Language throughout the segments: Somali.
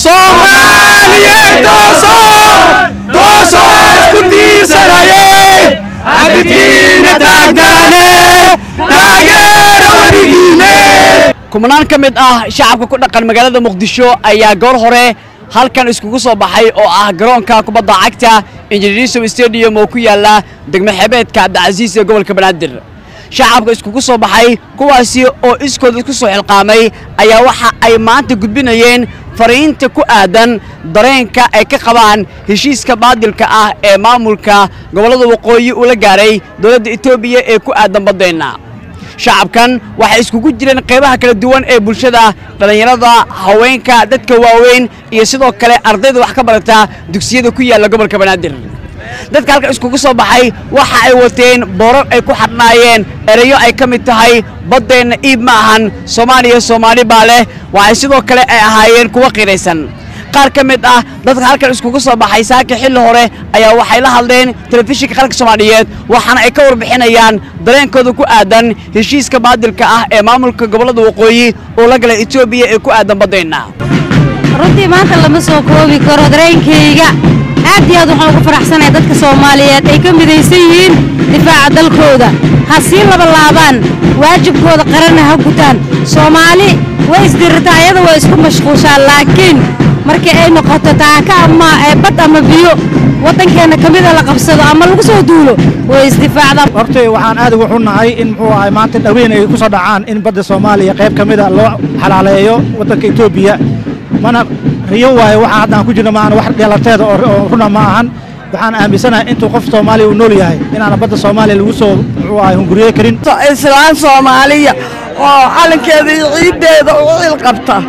soomaaliyeed tooso tooso isku tiirsanayey abidkiina taagdaane taageera weligiine kumanaan ka mid ah shacabka ku dhaqan magaalada muqdisho ayaa goor hore halkan iskugu soo baxay oo ah garoonka kubadda cagta injineerisom stadium oo ku yaala degmo xebeedka cabdicasiis ee gobolka banaadir shacabka iskugu soo baxay kuwaasi oo iskooda isku soo xilqaamay ayaa waxa ay maanta gudbinayeen fariinta ku aadan dareenka ay ka qabaan heshiiska baadilka ah ee maamulka gobollada waqooyi uu la gaaray dowladda etoobiya ee ku aadan baddeenna shacabkan waxay iskugu jireen qaybaha kala duwan ee bulshada dhallinyarada haweenka dadka waaweyn iyo sidoo kale ardayda wax ka barata dugsiyada ku yaalla gobolka banaadir dadka halkan iskugu soo baxay waxa ay wateen boorar ay ku xadhnaayeen erayo ay ka mid tahay baddeenna iib ma ahan soomaaliya soomaali baa leh waxay sidoo kale ay ahaayeen kuwa qiraysan qaar ka mid ah dadka halkan iskugu soo baxay saaka xilli hore ayaa waxay la hadleen telefishinka qaranka soomaaliyeed waxaana ay ka warbixinayaan dareenkooda ku aadan heshiiska baadilka ah ee maamulka gobollada waqooyi oo la galay etoobiya ee ku aadan baddeenna runtii maanta lama soo koobi karo dareenkayga aad iyo aad waxaan ugu faraxsanahay dadka soomaaliyeed ay ka midaysan yihiin difaaca dalkooda ha sii labalaabaan waajibkooda qaranna ha gutaan soomaali way isdirritaa iyada way isku mashquushaan laakiin markii ay noqoto taaka ama bad ama biyo waddankeenna ka mida la qabsado ama lagu soo duulo way isdifaacdaan horta waxaan aad ugu xunnahay in muxuu ahay maanta dhaweyn ay ku soo dhacaan in badda soomaaliya qayb ka mida loo xalaaleeyo waddanka etoobiya mana riyo waaye waxa hadda aan ku jirno maahan wax dheelateeda oo runa ma ahan waxaan aaminsanahay intuu qof soomaaliya uu nool yahay inaana badda soomaaliya lagu soo muxuu ahay hunguriye karin islaan soomaaliya oo calankeeda iyo ciiddeeda u cil qabta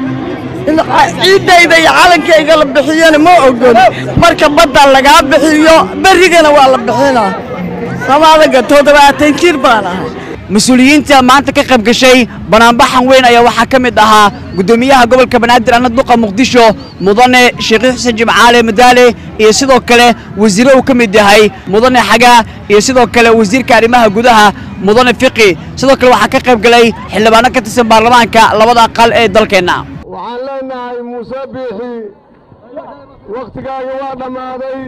ciiddayda iyo calankayga la bixiyana ma ogol marka badda lagaa bixiyo berrigana waa la bixinaa samaadaga toddobaatan jir baan ahay mas-uuliyiinta maanta ka qayb gashay banaanbaxan weyn ayaa waxaa ka mid ahaa guddoomiyaha gobolka banaadir ana duqa muqdisho mudane sheekh xuseen jimcaale madaale iyo sidoo kale wasiiro uu ka mid yahay mudane xaga iyo sidoo kale wasiirka arrimaha gudaha mudane fiqi sidoo kale waxaa ka qayb galay xildhibaano ka tirsan baarlamaanka labada aqal ee dalkeenna waxaan leenahay muuse biixi wakhtigaaga waa dhammaaday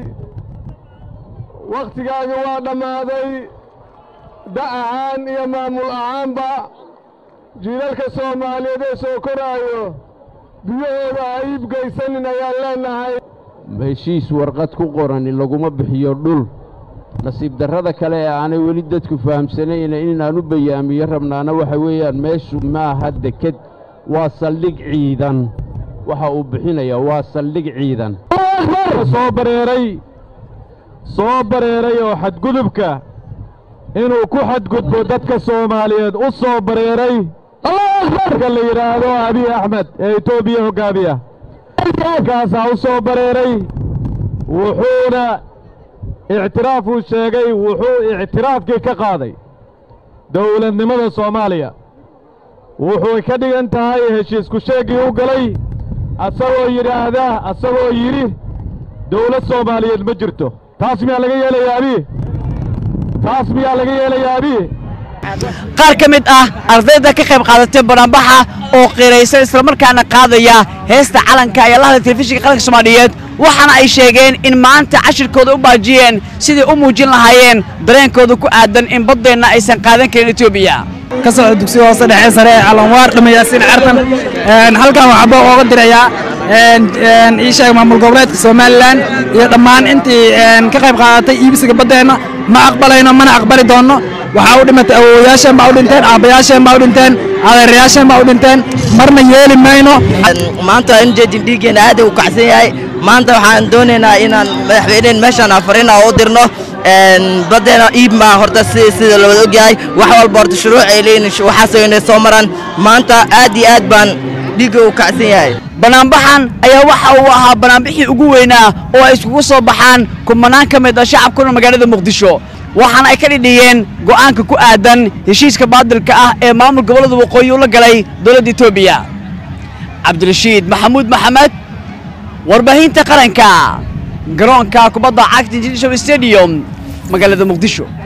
wakhtigaaga waa dhammaaday da' ahaan iyo maamul ahaanba jiilalka soomaaliyeed ee soo koraayo biyahooda ha iibgaysanin ayaan leenahay heshiis warqad ku qorani laguma bixiyo dhul nasiib darrada kale ee aanay weli dadku fahamsanayna inaan u bayaamiyo rabnaana waxa weeyaan meeshu maaha deked waa saldhig ciidan waxa uu bixinayaa waa saldhig ciidan soo bareeray soo bareeray oo xadgudubka inuu ku xadgudbo dadka soomaaliyeed u soo bareeray marka la yidhaahdo abiy axmed ee etoobiya hoggaamiya kaasaa u soo bareeray wuxuuna ictiraafuu sheegay wuxuu ictiraafkii ka qaaday dawladnimada soomaaliya wuxuu ka dhigan tahay heshiisku sheeggii u galay asagoo yidhaahda asagoo yidhi dawlad soomaaliyeed ma jirto taas miyaa laga yeelayaa abiy taas miyaa laga yeelayaa abiy qaar ka mid ah ardayda ka qayb qaadatay banaanbaxa oo qiraysan islamarkaana qaadaya heesta calanka ayaa la hadlay telefishinka qaranka soomaaliyeed waxaana ay sheegeen in maanta cashirkooda u baajiyeen sidai u muujin lahaayeen dareenkooda ku aadan in baddeenna aysan qaadan karin etoobiya ka socda dugsiga hoose dhexe sare ee calanwaar dhamayaasiin cartan halkan waxaa boo ooga dirayaa ii sheeg maamul goboleedka somalilan iyo dhammaan intii ka qayb qaadatay iibsiga baddeenna ma aqbalayno mana aqbali doonno waxaa u dhimatay awowayaasheen baa u dhinteen aabbayaasheen baa u dhinteen adeerayaasheen baa u dhinteen marna yeeli mayno maanta in jeedin dhiiggeena aad u kacsan yahay maanta waxaan doonaynaa inaan madaxweyneen meeshaan afarina u dirno baddeena iib maa horta si sida la wada ogyahay wax walba horta shuruuc ay leeyihin waxaasoo inay soo maraan maanta aad iyo aad baan dhiigga u kacsan yahay banaanbaxan ayaa waxa uu ahaa banaanbixii ugu weynaa oo ay iskugu soo baxaan kumanaan ka mid ah shacabkuna magaalada muqdisho waxaana ay ka dhidhiyeen go'aanka ku aadan heshiiska baadilka ah ee maamul gobollada waqooyi ula galay dowladda etoobiya cabdirashiid maxamuud maxamed warbaahinta qaranka garoonka kubadda cagta international stadium magaalada muqdisho